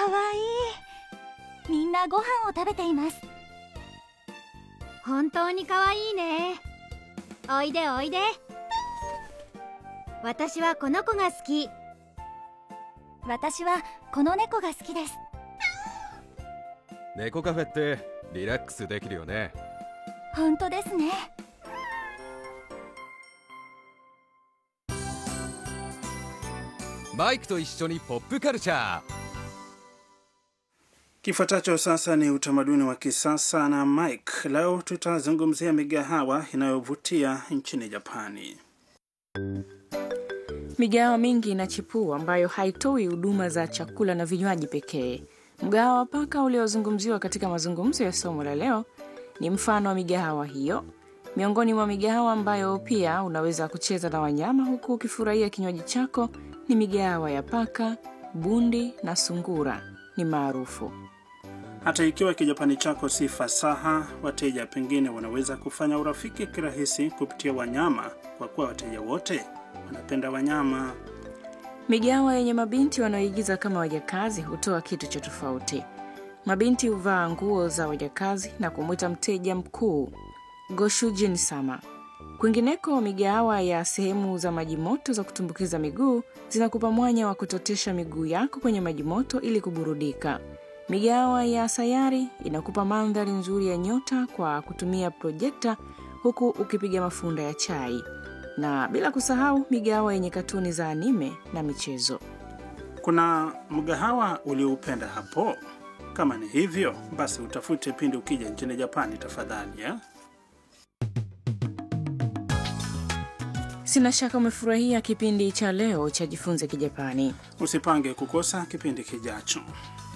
わいいみんなご飯を食べています本当に可愛いねおいでおいで私はこの子が好き私はこの猫が好きです猫カフェってリラックスできるよね本当ですねマイクと一緒にポップカルチャー Kifuatacho sasa ni utamaduni wa kisasa na Mike. Leo tutazungumzia migahawa inayovutia nchini Japani. Migahawa mingi inachipua ambayo haitoi huduma za chakula na vinywaji pekee. Mgahawa wa paka uliozungumziwa katika mazungumzo ya somo la leo ni mfano wa migahawa hiyo. Miongoni mwa migahawa ambayo pia unaweza kucheza na wanyama huku ukifurahia kinywaji chako ni migahawa ya paka, bundi na sungura ni maarufu. Hata ikiwa kijapani chako si fasaha, wateja pengine wanaweza kufanya urafiki kirahisi kupitia wanyama, kwa kuwa wateja wote wanapenda wanyama. Migahawa yenye mabinti wanaoigiza kama wajakazi hutoa kitu cha tofauti. Mabinti huvaa nguo za wajakazi na kumwita mteja mkuu Goshujin sama. Kwingineko, migahawa ya sehemu za maji moto za kutumbukiza miguu zinakupa mwanya wa kutotesha miguu yako kwenye maji moto ili kuburudika. Migahawa ya sayari inakupa mandhari nzuri ya nyota kwa kutumia projekta huku ukipiga mafunda ya chai, na bila kusahau migahawa yenye katuni za anime na michezo. Kuna mgahawa ulioupenda hapo? Kama ni hivyo, basi utafute pindi ukija nchini Japani tafadhali ya? Sina shaka umefurahia kipindi cha leo cha Jifunze Kijapani. Usipange kukosa kipindi kijacho.